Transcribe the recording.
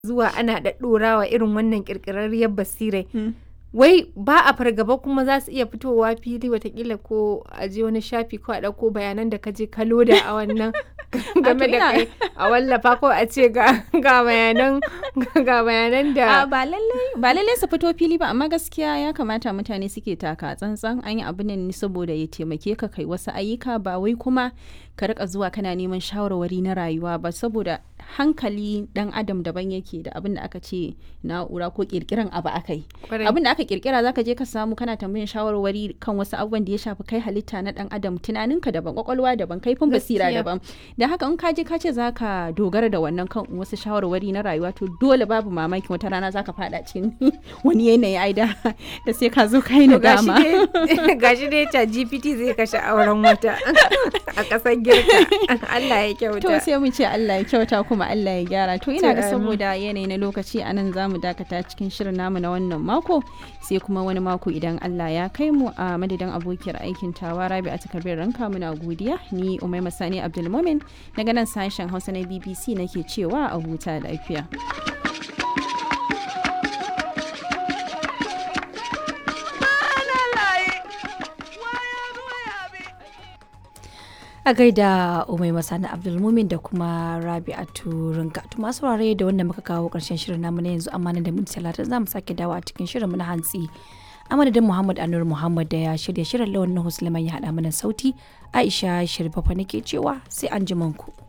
zuwa ana ɗaɗɗorawa irin wannan ƙirƙirarriyar basirai wai ba a fargaba kuma za su iya fitowa fili watakila ko a je wani shafi ko a ɗauko bayanan da ka je ka loda a wannan game da kai a wallafa ko a ce ga bayanan ga bayanan da ba lallai ba lallai su fito fili ba amma gaskiya ya kamata mutane suke taka tsantsan an yi abu ne saboda ya taimake ka kai wasu ayyuka ba wai kuma ka rika zuwa kana neman shawarwari na rayuwa ba saboda hankali dan adam daban yake da abin da aka ce na'ura ko kirkiran abu akai abin da aka kirkira zaka je ka samu kana tambayin shawarwari kan wasu abubuwan da ya shafi kai halitta na dan adam tunaninka daban kwakwalwa daban kaifin basira daban da haka in ka je ka ce zaka dogara da wannan kan wasu shawarwari na rayuwa to dole babu mamaki wata rana zaka fada cikin wani yanayi ai da da sai ka zo kai nadama gashi dai ta GPT zai kashe auren wata a kasar girka Allah ya kyauta to sai mu ce Allah ya kyauta kuma Allah ya gyara to ina ga saboda yanayi na lokaci anan zamu dakata cikin shirin namu na wannan mako sai kuma wani mako idan Allah ya kai mu a madadin abokiyar aikin tawa Rabi a takardar ranka muna godiya ni Umaima Sani Abdulmumin daga nan sashen Hausa na BBC nake cewa a huta lafiya. a gaida umai masani abdulmumin da kuma rabi'atu rinka to masu saurare da wanda muka kawo karshen shirin namu na yanzu amma da minti talatin za mu sake dawo a cikin shirin na hantsi a madadin muhammad anur muhammad da ya shirya shirin lawan na husleman ya haɗa mana sauti aisha shirfafa nake cewa sai an ku.